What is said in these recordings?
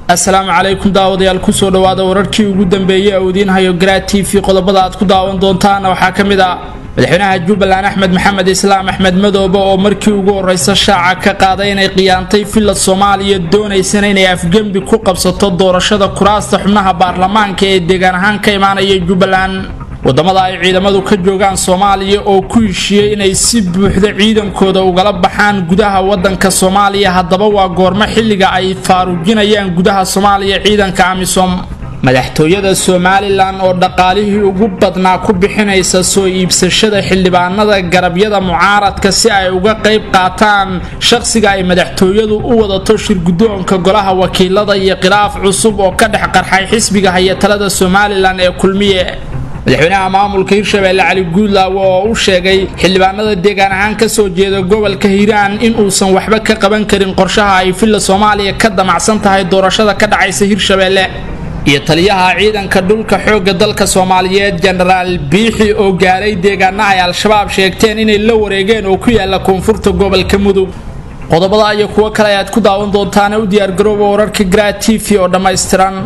asalaamu calaykum daawadayaal kusoo dhowaada wararkii ugu dambeeyey ee uu idiin hayo garaad t v qodobada aad ku daawan doontaana waxaa ka mid ah madaxweynaha jubbaland axmed maxamed islaam axmed madoobe oo markii ugu horeysa shaaca ka qaaday inay khiyaantay villa soomaaliya doonaysana inay afgembi ku qabsato doorashada kuraasta xubnaha baarlamaanka ee deegaan ahaan ka imaanaya jubbaland wadamada ay ciidamadu ka joogaan soomaaliya oo ku heshiiyey inay si buuxda ciidankooda ugala baxaan gudaha wadanka soomaaliya haddaba waa goormo xilliga ay faaruujinayaan gudaha soomaaliya ciidanka amisom madaxtooyada somalilan oo dhaqaalihii ugu badnaa ku bixinaysa soo iibsashada xildhibaanada garabyada mucaaradka si ay uga qayb qaataan shaqsiga ay madaxtooyadu u wadato shirgudoonka golaha wakiilada iyo khilaaf cusub oo ka dhex qarxay xisbiga hayatalada somalilan ee kulmiye madaxweynaha maamulka hirshabeelle cali guudlaawe oo u sheegay xildhibaanada deegaan ahaan kasoo jeeda gobolka hiiraan in uusan waxba ka qaban karin qorshaha ay villa soomaaliya ka damacsan tahay doorashada ka dhacaysa hirshabeelle iyo taliyaha ciidanka dhulka xoogga dalka soomaaliyeed jenaraal biixi oo gaaray deegaana ay al-shabaab sheegteen inay la wareegeen oo ku yaala koonfurta gobolka mudug qodobada iyo kuwo kale ayaad ku daawan doontaana u diyaargarooba wararka graa t v oo dhammaystiran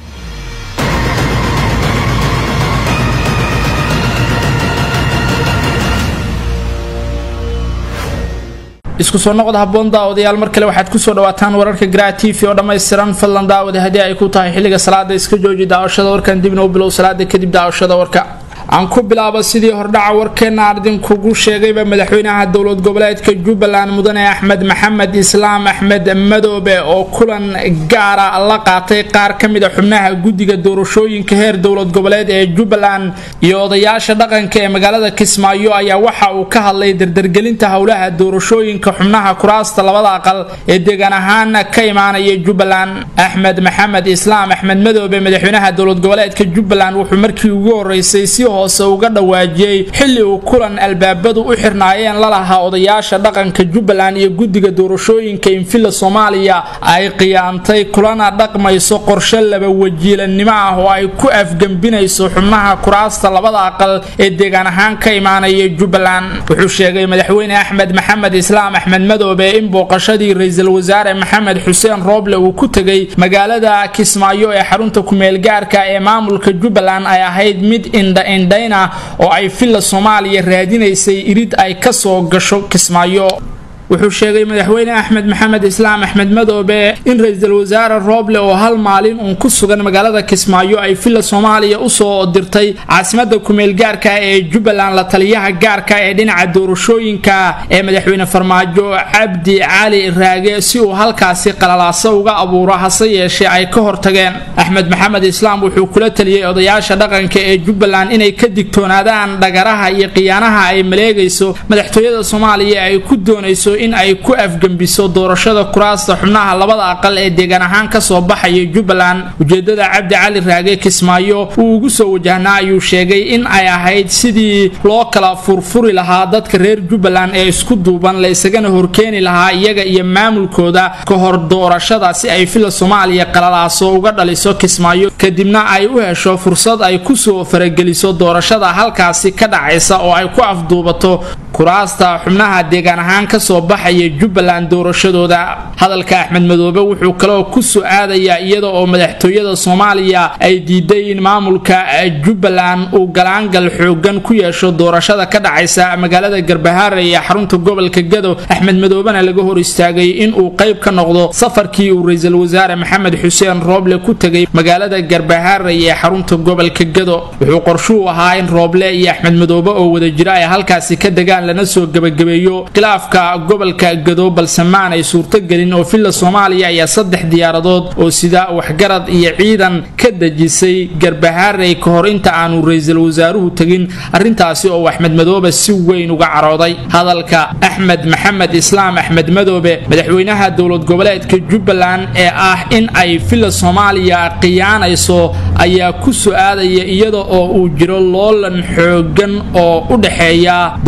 isku soo noqod haboon daawadayaal mar kale waxaad kusoo dhawaataan wararka graa t v oo dhammaystiran fadlan daawada haddii ay ku tahay xilliga salaada iska jooji daawashada warkan dibna u bilow salaada kadib daawashada warka aan ku bilaabo sidii hordhaca warkeena aan idinkugu sheegayba madaxweynaha dowlad goboleedka jubbaland mudane axmed maxamed islaam axmed madoobe oo kulan gaara la qaatay qaar ka mida xubnaha guddiga doorashooyinka heer dowlad goboleed ee jubbaland iyo odayaasha dhaqanka ee magaalada kismaayo ayaa waxa uu ka hadlay dardargelinta howlaha doorashooyinka xubnaha kuraasta labada aqal ee deegaan ahaan ka imaanaya jubbaland axmed maxamed islaam axmed madoobe madaxweynaha dowlad goboleedka jubbaland wuxuu markii ugu horeysay si hoose uga dhawaajiyey xilli uu kulan albaabadu u xirnaayeen lalahaa odayaasha dhaqanka jubbaland iyo guddiga doorashooyinka infilla soomaaliya ay khiyaantay kulana dhaqmayso qorshe laba wajiilannimo ah oo ay ku afgembinayso xubnaha kuraasta labada aqal ee deegaan ahaan ka imaanaya jubbaland wuxuu sheegay madaxweyne axmed maxamed islaam axmed madoobe in booqashadii ra-iisul wasaare maxamed xuseen rooble uu ku tegay magaalada kismaayo ee xarunta kumeelgaarka ee maamulka jubbaland ay ahayd mid indha indhayna oo ay villa soomaaliya raadinaysay irid ay kasoo gasho kismaayo wuxuu sheegay madaxweyne axmed maxamed islaam axmed madoobe in ra-iisul wasaare rooble oo hal maalin uun ku sugan magaalada kismaayo ay villa soomaaliya usoo dirtay caasimada kumeel gaarka ee jubbaland la taliyaha gaarka ee dhinaca doorashooyinka ee madaxweyne farmaajo cabdi cali raage si uu halkaasi qalalaaso uga abuuro hase yeeshee ay ka hortageen axmed maxamed islaam wuxuu kula taliyey odayaasha dhaqanka ee jubbaland inay ka digtoonaadaan dhagaraha iyo khiyaanaha ay maleegayso madaxtooyada soomaaliya ay ku doonayso in ay ku afgembiso doorashada kuraasta xubnaha labada aqal ee deegaan ahaan kasoo baxaya jubbaland ujeedada cabdi cali raage kismaayo uu ugu soo wajahnaa ayuu sheegay in ay ahayd sidii loo kala furfuri lahaa dadka reer jubbaland ee isku duuban la isagana horkeeni lahaa iyaga iyo maamulkooda ka hor doorashada si ay villa soomaaliya qalalaaso uga dhaliso kismaayo kadibna ay u hesho fursad ay kusoo farageliso doorashada halkaasi ka dhacaysa oo ay ku afduubato kuraasta xubnaha deegaan ahaan kasoo baxaya jubbaland doorashadooda hadalka axmed madoobe wuxuu kaloo ku soo aadayaa iyada oo madaxtooyada soomaaliya ay diiday in maamulka jubbaland uu galaangal xoogan ku yeesho doorashada ka dhacaysa magaalada garbahaare ee xarunta gobolka gado axmed madoobena laga hor istaagay in uu qayb ka noqdo safarkii uu ra-iisul wasaare maxamed xuseen rooble ku tegay magaalada garbahaare ee xarunta gobolka gado wuxuu qorshuu ahaa in rooble iyo axmed madoobe oo wada jira ay halkaasi ka degaan lana soo gebagabeeyo khilaafka gobolka gado balse maanay suurtogelin oo villa soomaaliya ayaa saddex diyaaradood oo sida waxgarad iyo ciidan ka dejisay garbahaarey ka hor inta aanu ra-iisul wasaaruhu tegin arrintaasi oo axmed madoobe si weyn uga carooday hadalka axmed maxamed islaam axmed madoobe madaxweynaha dowlad goboleedka jubbaland ee ah in ay villa soomaaliya khiyaanayso ayaa ku su-aadaya iyada oo uu jiro loolan xoogan oo u dhexeeya dowlad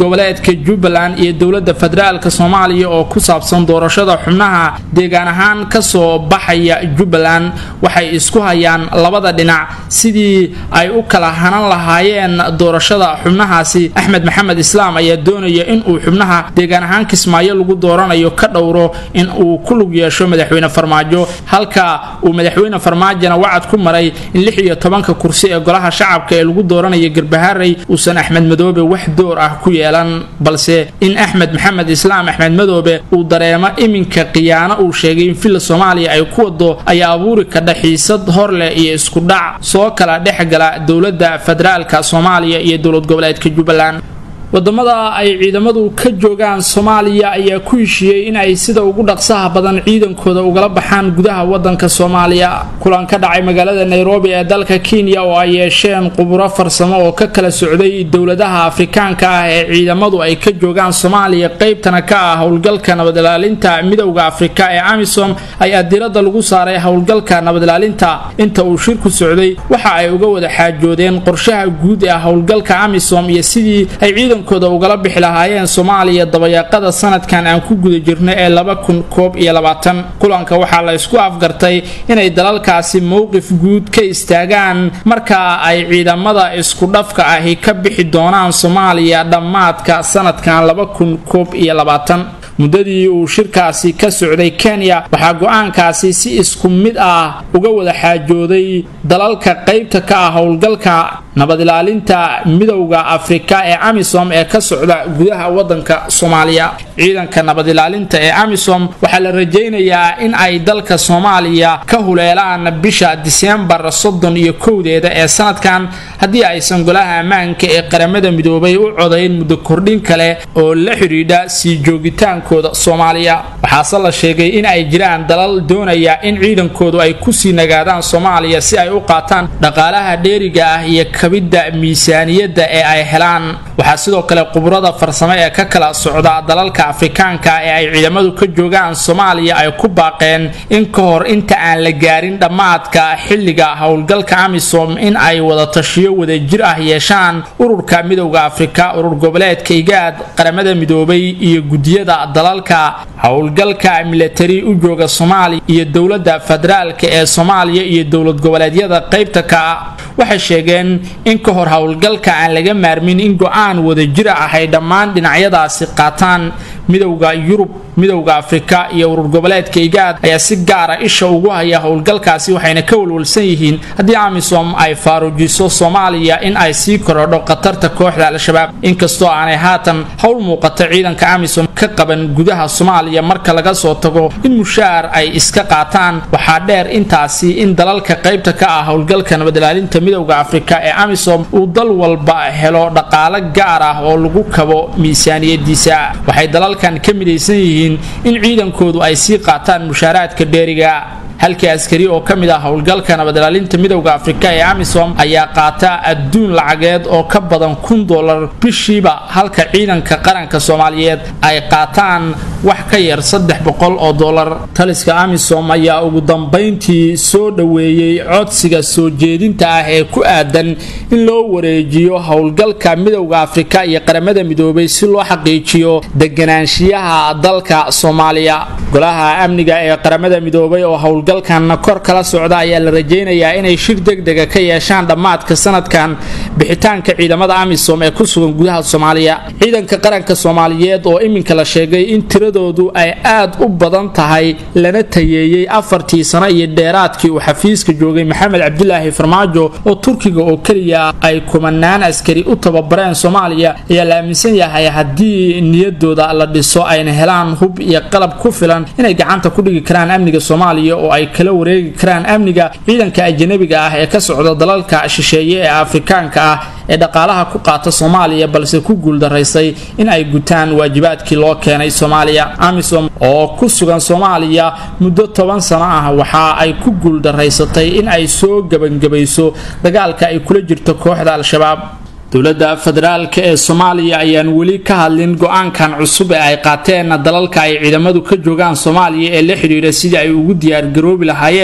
goboleedka jubbaland iyo dowladda federaalka soomaaliya oo ku saabsan doorashada xubnaha deegaan ahaan kasoo baxaya jubbaland waxay isku hayaan labada dhinac sidii ay u kala hanan lahaayeen doorashada xubnahaasi axmed maxamed islaam ayaa doonaya in uu xubnaha deegaan ahaan kismaayo lagu dooranayo ka dhowro in uu ku lug yeesho madaxweyne farmaajo halka uu madaxweyne farmaajona wacad ku maray in lix iyo tobanka kursi ee golaha shacabka ee lagu dooranayo garbaharey uusan axmed madoobe wax door ah ku yeelan balse in axmed maxamed islaam axmed madoobe uu dareemo iminka khiyaano uu sheegay in villa soomaaliya ay ku wado ayaa abuuri kadha xiisad hor leh iyo isku dhac soo kala dhex gala dowladda federaalka soomaaliya iyo dowlad goboleedka jubbaland wadamada ay ciidamadu ka joogaan soomaaliya ayaa ku heshiiyey in ay sida ugu dhaqsaha badan ciidankooda ugala baxaan gudaha wadanka soomaaliya kulan ka dhacay magaalada nairobi ee dalka kenya oo ay yeesheen quburo farsamo oo ka kala socday dowladaha afrikaanka ah ee ciidamadu ay ka joogaan soomaaliya qeybtana ka ah howlgalka nabadilaalinta midowda afrika ee amisom ayaa diradda lagu saaray howlgalka nabadilaalinta inta uu shirku socday waxa ay uga wada xaajoodeen qorshaha guud ee howlgalka amisom iyo sidii ay ciidankooda ugala bixi lahaayeen soomaaliya dabayaaqada sanadkan aan ku guda jirno ee laba kun koob iyo labaatan kulanka waxaa la isku afgartay inay dalalkaasi mowqif guud ka istaagaan marka ay ciidamada isku dhafka ahi ka bixi doonaan soomaaliya dhammaadka sanadkan laba kun koob iyo labaatan muddadii uu shirkaasi ka socday kenya waxaa go-aankaasi si isku mid ah uga wada xaajooday dalalka qaybta ka ah howlgalka nabadilaalinta midowda afrika ee amisom ee ka socda gudaha wadanka soomaaliya ciidanka nabadilaalinta ee amisom waxaa la rajaynayaa in ay dalka soomaaliya ka huleelaan bisha diseembar soddon iyo kowdeeda ee sanadkan haddii aysan golaha ammaanka ee qaramada midoobay u codayn muddo kordhin kale oo la xidhiidha sii joogitaankooda soomaaliya waxaase la sheegay in ay jiraan dalal doonaya in ciidankoodu ay kusii nagaadaan soomaaliya si ay u qaataan dhaqaalaha dheeriga ah iyo kabidda miisaaniyadda ee ay helaan waxaa sidoo kale quburada farsamo ee ka kala socda dalalka afrikaanka ee ay ciidamadu ka joogaan soomaaliya ay ku baaqeen in ka hor inta aan la gaarin dhammaadka xilliga howlgalka amisom in ay wada tashiyo wadajir ah yeeshaan ururka midowda afrika urur goboleedka igaad qaramada midoobay iyo gudiyada dalalka howlgalka milatari u jooga soomaaliya iyo dowladda federaalka ee soomaaliya iyo dowlad goboleedyada qaybta ka waxay sheegeen in ka hor howlgalka aan laga maarmin in go-aan wadajira ah ay dhammaan dhinacyadaasi qaataan midowda yurub midowda afrika iyo urur goboleedka igaad ayaa si gaara isha ugu haya howlgalkaasi waxayna ka walwalsan yihiin haddii amisom ay faaruujiso soomaaliya in ay sii korodho khatarta kooxda al-shabaab inkastoo aanay haatan howl muuqata ciidanka amisom ka qaban gudaha soomaaliya marka laga soo tago in mushaar ay iska qaataan waxaa dheer intaasi in dalalka qaybta ka ah howlgalka nabadilaalinta midowda afrika ee amisom uu dal walba helo dhaqaalo gaar ah oo lagu kabo miisaaniyadiisa waxay dalalkan ka midaysan yihiin in ciidankoodu ay sii qaataan mushaaraadka dheeriga halkii askari oo ka mid ah howlgalka nabadilaalinta midowda afrika ee amisom ayaa qaata adduun lacageed oo ka badan kun dolar bishiiba halka ciidanka qaranka soomaaliyeed ay qaataan wax ka yar saddex boqol oo dolar taliska amisom ayaa ugu dambayntii soo dhoweeyey codsiga soo jeedinta ah ee ku aadan in loo wareejiyo howlgalka midowda afrika iyo qaramada midoobay si loo xaqiijiyo deganaanshiyaha dalka soomaaliya golaha amniga ee qaramada midoobay oo howlgalkan kor kala socda ayaa la rajaynayaa inay shir degdega ka yeeshaan dhammaadka sanadkan bixitaanka ciidamada amisom ee ku sugan gudaha soomaaliya ciidanka qaranka soomaaliyeed oo iminka la sheegay in tiradoodu ay aad u badan tahay lana tayeeyey afartii sano iyo dheeraadkii uu xafiiska joogay maxamed cabdilaahi farmaajo oo turkiga oo keliya ay kumanaan askari u tababareen soomaaliya ayaa la aaminsan yahay haddii niyadooda la dhiso ayna helaan hub iyo qalab ku filan inay gacanta ku dhigi karaan amniga soomaaliya oo ay kala wareegi karaan amniga ciidanka ajanabiga ah ee ka socda dalalka shisheeye ee afrikaanka ah ee dhaqaalaha ku qaata soomaaliya balse ku guuldaraysay in ay gutaan waajibaadkii loo keenay soomaaliya amisom oo ku sugan soomaaliya muddo toban sano ah waxa ay ku guuldaraysatay in ay soo gebangebayso dagaalka ay kula jirto kooxda al-shabaab dowladda federaalka ee soomaaliya ayaan weli ka hadlin go-aankan cusub ee ay qaateen dalalka ay ciidamadu ka joogaan soomaaliya ee la xidhiidha sidii ay ugu diyaargaroobi lahaayeen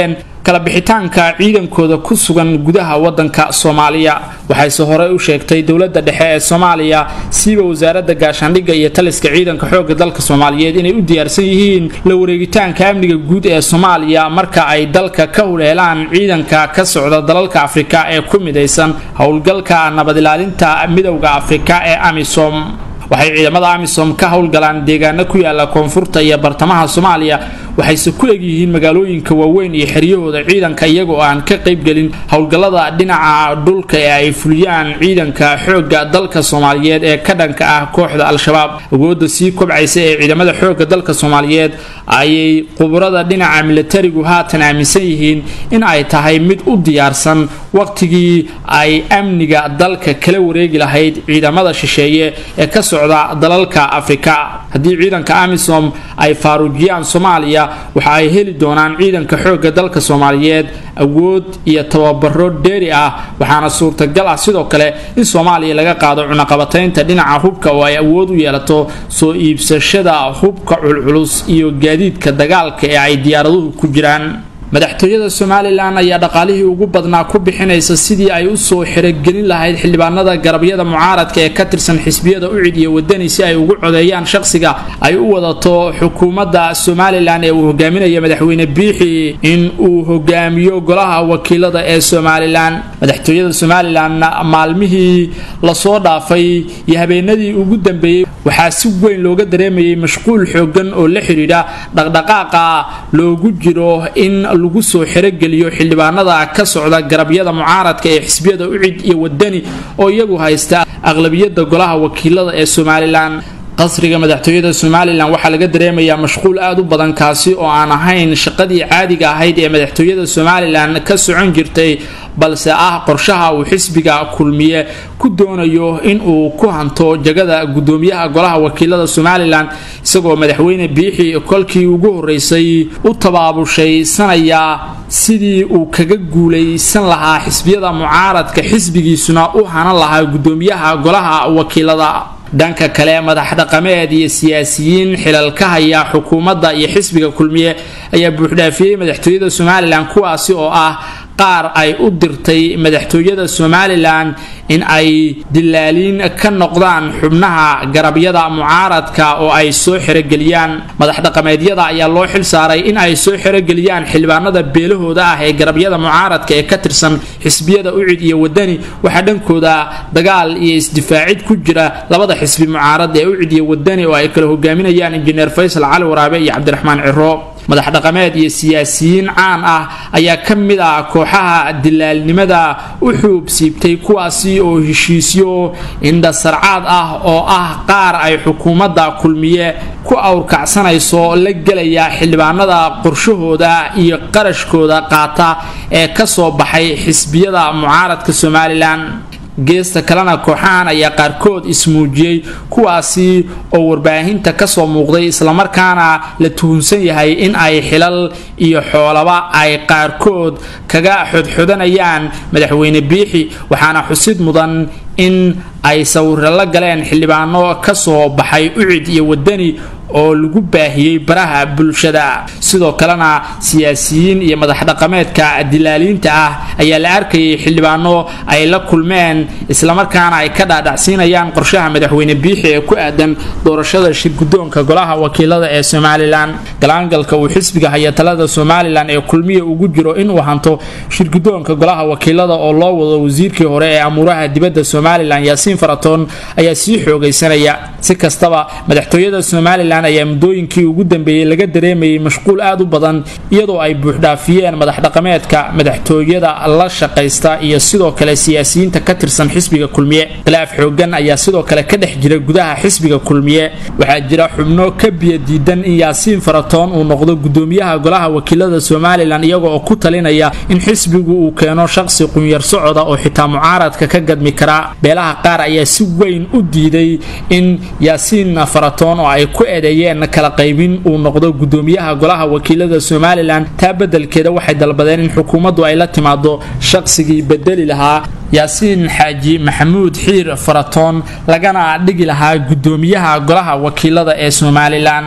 kala bixitaanka ciidankooda ku sugan gudaha wadanka soomaaliya waxayse horey u sheegtay dowladda dhexe ee soomaaliya siiba wasaaradda gaashaandhigga iyo taliska ciidanka xoogga dalka soomaaliyeed inay u diyaarsan yihiin la wareegitaanka amniga guud ee soomaaliya marka ay dalka ka huleelaan ciidanka ka socda dalalka afrika ee ku midaysan howlgalka nabad ilaalinta midowda afrika ee amisom waxay ciidamada amisom ka howlgalaan deegaano ku yaala koonfurta iyo bartamaha soomaaliya waxayse ku egyihiin magaalooyinka waaweyn iyo xeryahooda ciidanka iyagoo aan ka qaybgelin howlgallada dhinaca dhulka ee ay fuliyaan ciidanka xoogga dalka soomaaliyeed ee ka dhanka ah kooxda al-shabaab awoodda sii kobcaysa ee ciidamada xoogga dalka soomaaliyeed ayay khuburada dhinaca milatarigu haatan aaminsan yihiin in ay tahay mid u diyaarsan waqtigii ay amniga dalka kala wareegi lahayd ciidamada shisheeye ee ka socda dalalka afrika haddii ciidanka amisom ay faaruujiyaan soomaaliya waxa ay heli doonaan ciidanka xoogga dalka soomaaliyeed awood iyo tababaro dheeri ah waxaana suurtagal ah sidoo kale in soomaaliya laga qaado cunaqabataynta dhinaca hubka oo ay awood u yeelato soo iibsashada hubka culculus iyo gaadiidka dagaalka ee ay diyaaraduhu ku jiraan madaxtooyada somalilan ayaa dhaqaalihii ugu badnaa ku bixinaysa sidii ay usoo xirogelin lahayd xildhibaanada garabyada mucaaradka ee ka tirsan xisbiyada ucid iyo wadani si ay ugu codeeyaan shaqsiga ay u wadato xukuumadda somalilan ee uu hogaaminaya madaxweyne biixi in uu hogaamiyo golaha wakiilada ee somalilan madaxtooyada somalilan maalmihii lasoo dhaafay iyo habeenadii ugu dambeeyey waxaa si weyn looga dareemayay mashquul xoogan oo la xidhiidha dhaqdhaqaaqa loogu jiro in lagu soo xerogeliyo xildhibaanada ka socda garabyada mucaaradka ee xisbiyada ucid iyo wadani oo iyagu haysta aqlabiyada golaha wakiilada ee somalilan qasriga madaxtooyada somalilan waxaa laga dareemayaa mashquul aad u badan kaasi oo aan ahayn shaqadii caadiga ahayd ee madaxtooyada somalilan ka socon jirtay balse ah qorshaha uu xisbiga kulmiye ku doonayo in uu ku hanto jagada gudoomiyaha golaha wakiilada somalilan isagoo madaxweyne biixi kolkii ugu horeysay u tabaabushaysanayaa sidii uu kaga guulaysan lahaa xisbiyada mucaaradka xisbigiisuna u hanan lahaa gudoomiyaha golaha wakiilada dhanka kale madax dhaqameed iyo siyaasiyiin xilal ka haya xukuumadda iyo xisbiga kulmiye ayaa buuxdhaafiyey madaxtooyada somalilan kuwaasi oo ah qaar ay u dirtay madaxtooyada somalilan in ay dilaaliin ka noqdaan xubnaha garabyada mucaaradka oo ay soo xerogeliyaan madax dhaqameedyada ayaa loo xil saaray in ay soo xerogeliyaan xildhibaanada beelahooda ah ee garabyada mucaaradka ee ka tirsan xisbiyada ucid iyo wadani waxaa dhankooda dagaal iyo isdifaacid ku jira labada xisbi mucaarad ee ucid iyo wadani oo ay kala hogaaminayaan injineer faysal cali waraabe iyo cabdiraxmaan ciro madax dhaqameed iyo siyaasiyiin caan ah ayaa ka mid ah kooxaha dilaalnimada u xuub siibtay kuwaasi oo heshiisyo indhasarcaad ah oo ah qaar ay xukuumadda kulmiye ku awrkacsanayso la gelaya xildhibaanada qorshahooda iyo qarashkooda qaata ee ka soo baxay xisbiyada mucaaradka somalilan geesta kalena kooxahan ayaa qaarkood ismuujiyey kuwaasi oo warbaahinta kasoo muuqday islamarkaana la tuhunsan yahay in ay xilal iyo xoolaba ay qaarkood kaga xodxodanayaan madaxweyne biixi waxaana xusid mudan in ay sawiro la galeen xildhibaano kasoo baxay ucid iyo wadani oo lagu baahiyey baraha bulshada sidoo kalena siyaasiyiin iyo madax dhaqameedka dilaaliinta ah ayaa la arkayay xildhibaano ay la kulmeen islamarkaana ay ka dhaadhacsiinayaan qorshaha madaxweyne biixi ee ku aadan doorashada shirgudoonka golaha wakiilada ee somalilan galaangalka uu xisbiga haya talada somalilan ee kulmiya ugu jiro inuu hanto shirgudoonka golaha wakiilada oo loo wado wasiirkii hore ee amuuraha dibadda somalilan yaasiin faratoon ayaa sii xoogaysanaya si kastaba madaxtooyada somalilan ayaa muddooyinkii ugu dambeeyey laga dareemayay mashquul aad u badan iyadoo ay buuxdhaafiyeen madax dhaqameedka madaxtooyada la shaqaysta iyo sidoo kale siyaasiyiinta ka tirsan xisbiga kulmiye khilaaf xoogan ayaa sidoo kale ka dhex jira gudaha xisbiga kulmiye waxaa jira xubno ka biyo diidan in yaasiin faratoon uu noqdo gudoomiyaha golaha wakiilada somalilan iyaga oo ku talinaya in xisbigu uu keeno shaqsi qunyar socoda oo xitaa mucaaradka ka gadmi kara beelaha qaar ayaa si weyn u diiday in yaasiin faratoon oo ay ku eedeeyeen kala qaybin uu noqdo gudoomiyaha golaha wakiilada somalilan taa bedelkeeda waxay dalbadeen in xukuumaddu ay la timaado shaqsigii bedeli lahaa yaasiin xaaji maxamuud xiir faratoon lagana dhigi lahaa gudoomiyaha golaha wakiilada ee somalilan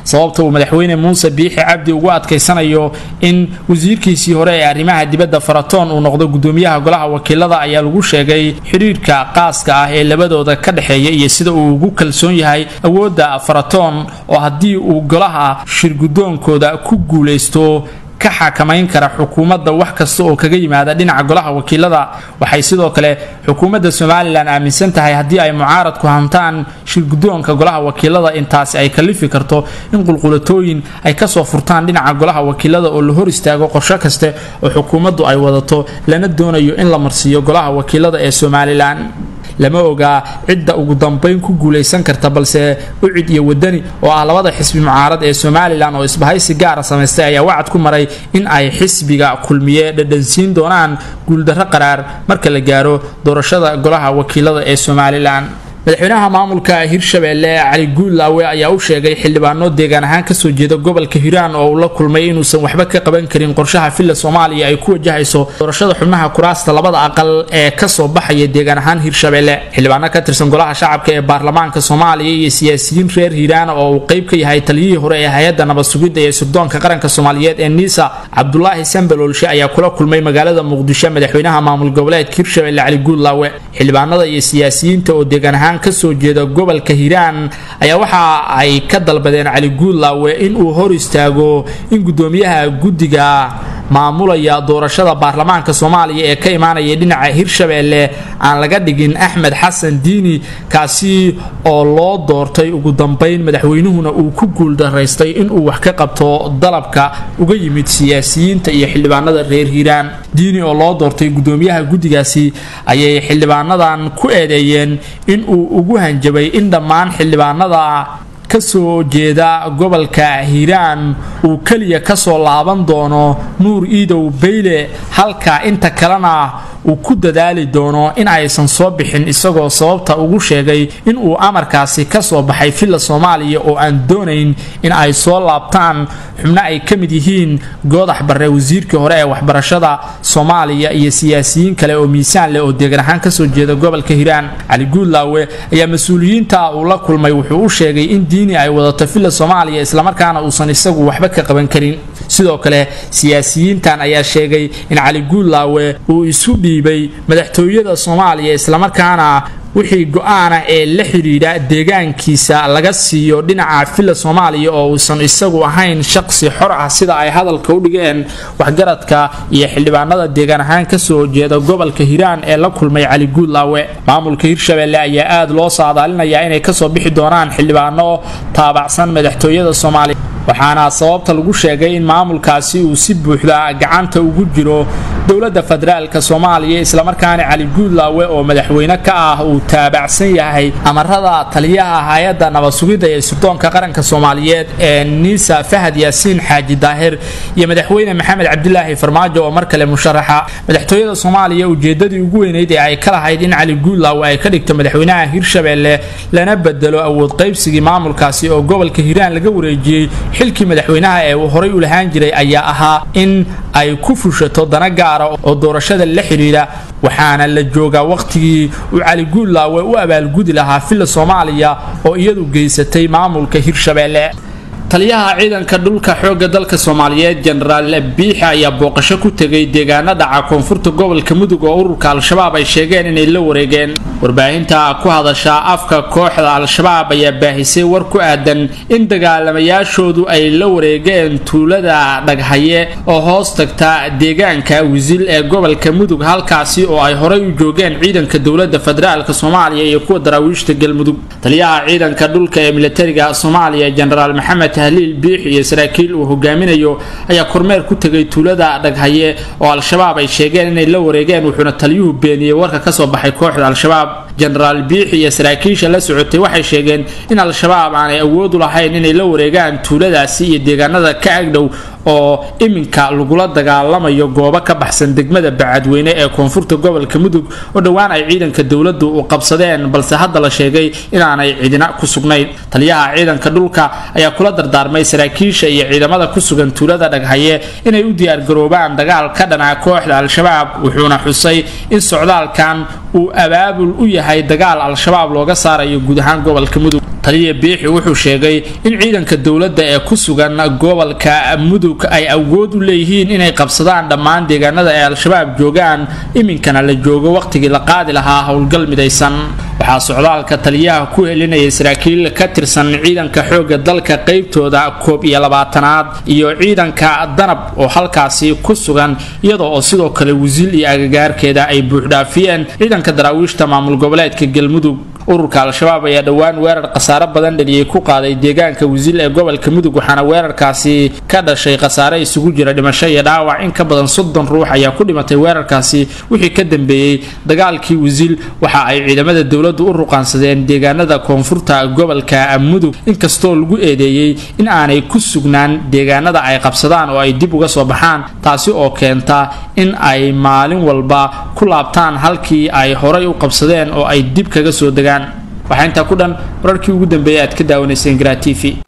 sababta uu madaxweyne muuse biixi cabdi ugu adkaysanayo in wasiirkiisii hore ee arrimaha dibadda faratoon uu noqdo gudoomiyaha golaha wakiilada ayaa lagu sheegay xidhiirka qaaska ah ee labadooda ka dhexeeya iyo sida uu ugu kalsoon yahay awoodda faratoon oo haddii uu golaha shirgudoonkooda ku guulaysto ka xakamayn kara xukuumadda wax kasta oo kaga yimaada dhinaca golaha wakiilada waxay sidoo kale xukuumadda somalilan aaminsan tahay haddii ay mucaaradku hantaan shirgudoonka golaha wakiilada intaasi ay kalifi karto in qulqulatooyin ay kasoo furtaan dhinaca golaha wakiilada oo la hor istaago qorsho kaste oo xukuumaddu ay wadato lana doonayo in la marsiiyo golaha wakiilada ee somalilan lama ogaa cidda ugu dambayn ku guulaysan karta balse ucid iyo wadani oo ah labada xisbi mucaarad ee somalilan oo isbahaysi gaara samaystay ayaa wacad ku maray in ay xisbiga kulmiye dhadhansiin doonaan guuldarro qaraar marka la gaaro doorashada golaha wakiilada ee somalilan madaxweynaha maamulka hirshabeelle cali guudlaawe ayaa u sheegay xildhibaano deegaan ahaan kasoo jeeda gobolka hiiraan oo uu la kulmay inuusan waxba ka qaban karin qorshaha villa soomaaliya ay ku wajahayso doorashada xubnaha kuraasta labada aqal ee kasoo baxaya deegaan ahaan hirshabeelle xildhibaano ka tirsan golaha shacabka ee baarlamaanka soomaaliya iyo siyaasiyiin reer hiiraan oo uu qayb ka yahay taliyihii hore ee hay-adda nabad sugidda ee sirdoonka qaranka soomaaliyeed ee niisa cabdulaahi sambaloolshe ayaa kula kulmay magaalada muqdisho madaxweynaha maamul goboleedka hirshabeelle cali guudlaawe xildhibaanada iyo siyaasiyiinta oo deegaan ahaan kasoo jeeda gobolka hiiraan ayaa waxa ay ka dalbadeen cali guudlaawe in uu hor istaago in gudoomiyaha guddiga maamulaya doorashada baarlamaanka soomaaliya ee ka imaanaya dhinaca hirshabeelle aan laga dhigin axmed xasan diini kaasi oo loo doortay ugu dambayn madaxweynuhuna uu ku guuldaraystay inuu wax ka qabto dalabka uga yimid siyaasiyiinta iyo xildhibaanada reer hiiraan diini oo loo doortay gudoomiyaha guddigaasi ayay xildhibaanadan ku eedeeyeen inuu ugu hanjabay in dhammaan xildhibaanada kasoo jeeda gobolka hiiraan uu keliya kasoo laaban doono nuur iidow bayle halka inta kalena uu ku dadaali doono in aysan soo bixin isagoo sababta ugu sheegay inuu amarkaasi kasoo baxay villa soomaaliya oo aan doonayn in ay soo laabtaan xubno ay ka mid yihiin goodax barre wasiirkii hore ee waxbarashada soomaaliya iyo siyaasiyiin kale oo miisaan leh oo deegan ahaan kasoo jeeda gobolka hiiraan cali guudlaawe ayaa mas-uuliyiinta uu la kulmay wuxuu u sheegay in diini ay wadato villa soomaaliya islamarkaana uusan isagu waxba ka qaban karin sidoo kale siyaasiyiintan ayaa sheegay in cali guudlaawe uu isu dhiibay madaxtooyada soomaaliya islamarkaana wixii go-aana ee la xidhiidha deegaankiisa laga siiyo dhinaca villa soomaaliya oo uusan isagu ahayn shaqsi xor ah sida ay hadalka u dhigeen waxgaradka iyo xildhibaanada deegaan ahaan kasoo jeeda gobolka hiiraan ee la kulmay cali guudlaawe maamulka hirshabeelle ayaa aada loo saadaalinayaa inay kasoo bixi doonaan xildhibaano taabacsan madaxtooyada soomaaliya waxaana sababta lagu sheegay in maamulkaasi uu si buuxda gacanta ugu jiro dowladda federaalka soomaaliya islamarkaana cali guudlaawe oo madaxweyne ka ah uu taabacsan yahay amarada taliyaha hay-adda nabad sugidda ee sirdoonka qaranka soomaaliyeed ee niisa fahad yaasiin xaaji daahir iyo madaxweyne maxamed cabdilaahi farmaajo oo mar kale musharaxa madaxtooyada soomaaliya ujeedadii ugu weyneyd ee ay ka lahayd in cali guudlaawe ay ka dhigto madaxweynaha hirshabeelle lana bedelo awood qaybsigii maamulkaasi oo gobolka hiiraan laga wareejiyey xilkii madaxweynaha ee uu horay u lahaan jiray ayaa ahaa in ay ku fushato dana gaara oo doorashada la xidhiidha waxaana la joogaa wakhtigii uu cali guudlaawe u abaalgudi lahaa villa soomaaliya oo iyadu geysatay maamulka hirshabeelle taliyaha ciidanka dhulka xoogga dalka soomaaliyeed jenaraal biixi ayaa booqasho ku tegay deegaano dhaca koonfurta gobolka mudug oo ururka al-shabaab ay sheegeen inay la wareegeen warbaahinta ku hadasha afka kooxda al-shabaab ayaa baahisay war ku aadan in dagaalamayaashoodu ay la wareegeen tuulada dhaghaye oo hoos tagta deegaanka wisil ee gobolka mudug halkaasi oo ay horay u joogeen ciidanka dowladda federaalk soomaaliya iyo kuwa daraawiishta galmudug taliyaha ciidanka dhulka ee militariga soomaaliya jenaraal maxamed tahliil biix iyo saraakiil uu hogaaminayo ayaa kormeer ku tegay tuulada dhaghaye oo al-shabaab ay sheegeen inay la wareegeen wuxuuna taliyuhu beeniyey warka kasoo baxay kooxda al-shabaab jenaraal biix iyo saraakiisha la socotay waxay sheegeen in al-shabaab aanay awoodu lahayn inay la wareegaan tuuladaasi iyo deegaanada ka agdhow oo iminka lagula dagaalamayo goobo ka baxsan degmada bacadweyne ee koonfurta gobolka mudug oo dhowaan ay ciidanka dowladdu u qabsadeen balse hadda la sheegay inaanay cidina ku sugnayn taliyaha ciidanka dhulka ayaa kula dardaarmay saraakiisha iyo ciidamada ku sugan tuulada dhaghaye inay u diyaargaroobaan dagaal ka dhanaa kooxda al-shabaab wuxuuna xusay in socdaalkan uu abaabul u yahay yahay dagaal al-shabaab looga saarayo guud ahaan gobolka mudug taliya biixi wuxuu sheegay in ciidanka dowladda ee ku sugan gobolka mudug ay awood u leeyihiin inay qabsadaan dhammaan deegaanada ay al-shabaab joogaan iminkana la joogo wakhtigii la qaadi lahaa howlgal midaysan waxaa socdaalka taliyaha ku helinayay saraakiil ka tirsan ciidanka xoogga dalka qaybtooda koob iyo labaatanaad iyo ciidanka danab oo halkaasi ku sugan iyadoo oo sidoo kale wasiil iyo agagaarkeeda ay buuxdhaafiyeen ciidanka daraawiishta maamul goboleedka galmudug ururka al-shabaab ayaa dhowaan weerar khasaare badan dhaliyay ku qaaday deegaanka wasiil ee gobolka mudug waxaana weerarkaasi ka dhashay khasaare isugu jira dhimasho iyo dhaawac in ka badan soddon ruux ayaa ku dhimatay weerarkaasi wixii ka dambeeyey dagaalkii wasiil waxa ay ciidamada dowladdu u ruqaansadeen deegaanada koonfurta gobolka mudug inkastoo lagu eedeeyey in aanay ku sugnaan deegaanada ay qabsadaan oo ay dib uga soo baxaan taasi oo keenta in ay maalin walba ku laabtaan halkii ay horay u qabsadeen oo ay dib kaga soo degaan waxaa intaa ku dhan wararkii ugu dambeeyay aad ka daawanayseen garaa t v